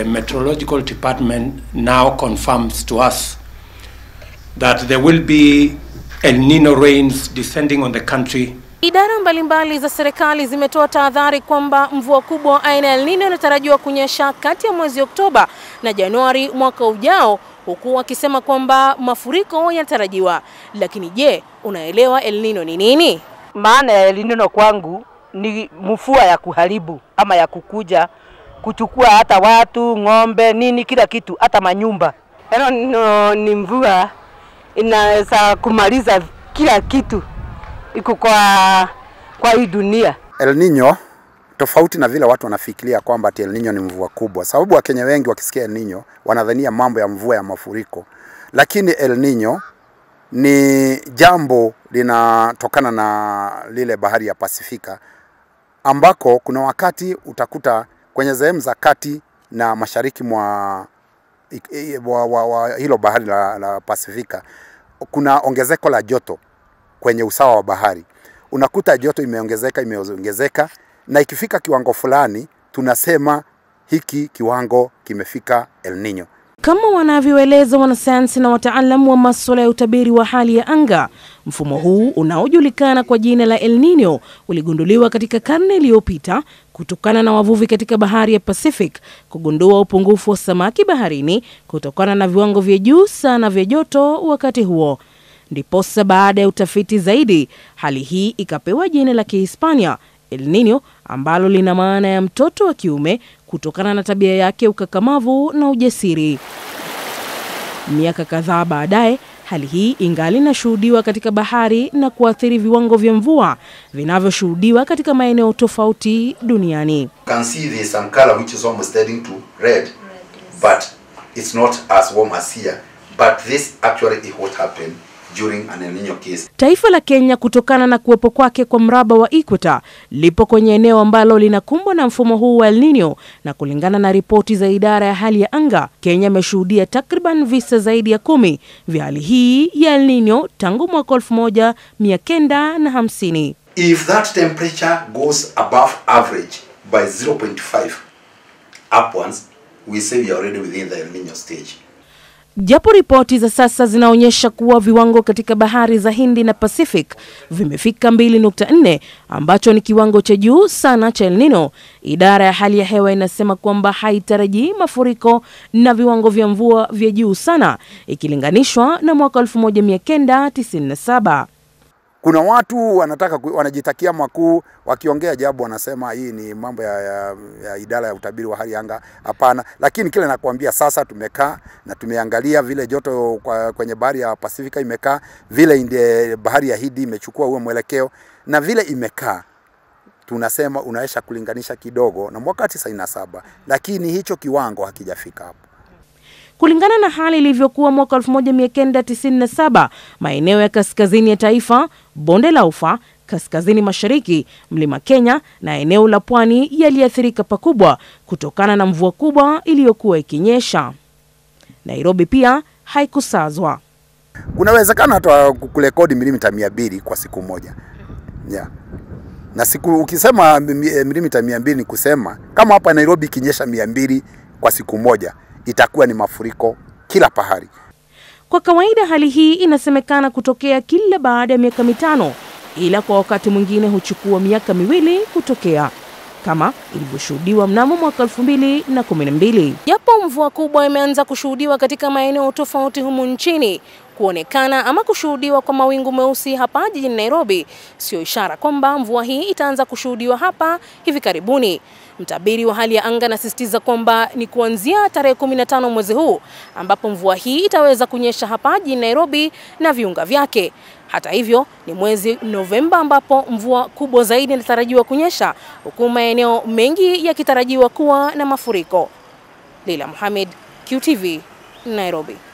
the meteorological department now confirms to us that there will be El Nino rains descending on the country Idara mbalimbali za serikali zimetoa tahadhari kwamba mvua kubwa aina ya El Nino inatarajiwa kunyesha kati ya mwezi Oktoba na Januari mwaka ujao, huku wakisema kwamba mafuriko yanatarajiwa. Lakini je, unaelewa El Nino ni nini? Maana ya El Nino kwangu ni mvua ya kuharibu ama ya kukuja kuchukua hata watu, ng'ombe, nini, kila kitu, hata manyumba. El Nino ni mvua inaweza kumaliza kila kitu iko kwa kwa hii dunia. El Nino tofauti na vile watu wanafikiria kwamba ati El Nino ni mvua kubwa, sababu Wakenya wengi wakisikia El Nino wanadhania mambo ya mvua ya mafuriko, lakini El Nino ni jambo linatokana na lile bahari ya Pasifika ambako kuna wakati utakuta kwenye sehemu za kati na mashariki mwa wa, wa, wa hilo bahari la, la Pasifika kuna ongezeko la joto kwenye usawa wa bahari. Unakuta joto imeongezeka imeongezeka, na ikifika kiwango fulani tunasema hiki kiwango kimefika El Nino. Kama wanavyoeleza wanasayansi na wataalamu wa masuala ya utabiri wa hali ya anga, mfumo huu unaojulikana kwa jina la El Nino uligunduliwa katika karne iliyopita kutokana na wavuvi katika bahari ya Pacific kugundua upungufu wa samaki baharini kutokana na viwango vya juu sana vya joto wakati huo. Ndiposa baada ya utafiti zaidi, hali hii ikapewa jina la Kihispania El Nino ambalo lina maana ya mtoto wa kiume kutokana na tabia yake ukakamavu na ujasiri. Miaka kadhaa baadaye, hali hii ingali inashuhudiwa katika bahari na kuathiri viwango vya mvua vinavyoshuhudiwa katika maeneo tofauti duniani. You can see there's some color which is almost turning to red, but it's not as warm as here. But this actually is what happened during an El Nino case. Taifa la Kenya kutokana na kuwepo kwake kwa mraba wa Equator lipo kwenye eneo ambalo linakumbwa na mfumo huu wa El Nino, na kulingana na ripoti za idara ya hali ya anga, Kenya imeshuhudia takriban visa zaidi ya kumi vya hali hii ya El Nino tangu mwaka elfu moja mia kenda na hamsini. If that temperature goes above average by 0.5 upwards, we say we are already within the El Nino stage. Japo ripoti za sasa zinaonyesha kuwa viwango katika bahari za Hindi na Pacific vimefika 2.4 ambacho ni kiwango cha juu sana cha El Nino, idara ya hali ya hewa inasema kwamba haitarajii mafuriko na viwango vya mvua vya juu sana ikilinganishwa na mwaka 1997. Kuna watu wanataka ku- wanajitakia makuu, wakiongea jabu wanasema hii ni mambo ya, ya, ya idara ya utabiri wa hali ya anga. Hapana, lakini kile nakwambia sasa, tumekaa na tumeangalia vile joto kwa, kwenye bahari ya Pasifika imekaa, vile inde, bahari ya Hindi imechukua huo mwelekeo na vile imekaa tunasema unaweza kulinganisha kidogo na mwaka 97 lakini hicho kiwango hakijafika hapo. Kulingana na hali ilivyokuwa mwaka 1997, maeneo ya kaskazini ya taifa, bonde la Ufa, kaskazini mashariki, mlima Kenya na eneo la pwani yaliathirika pakubwa kutokana na mvua kubwa iliyokuwa ikinyesha. Nairobi pia haikusazwa. Kuna uwezekano hata kurekodi milimita mia mbili kwa siku moja yeah. Na siku ukisema mi- eh, milimita mia mbili ni kusema kama hapa Nairobi ikinyesha mia mbili kwa siku moja itakuwa ni mafuriko kila pahali. Kwa kawaida hali hii inasemekana kutokea kila baada ya miaka mitano, ila kwa wakati mwingine huchukua miaka miwili kutokea kama ilivyoshuhudiwa mnamo mwaka 2012. Japo mvua kubwa imeanza kushuhudiwa katika maeneo tofauti humu nchini, kuonekana ama kushuhudiwa kwa mawingu meusi hapa jijini Nairobi sio ishara kwamba mvua hii itaanza kushuhudiwa hapa hivi karibuni. Mtabiri wa hali ya anga anasisitiza kwamba ni kuanzia tarehe 15 mwezi huu ambapo mvua hii itaweza kunyesha hapa jijini Nairobi na viunga vyake. Hata hivyo, ni mwezi Novemba ambapo mvua kubwa zaidi inatarajiwa kunyesha huku maeneo mengi yakitarajiwa kuwa na mafuriko. Leila Mohamed, QTV, Nairobi.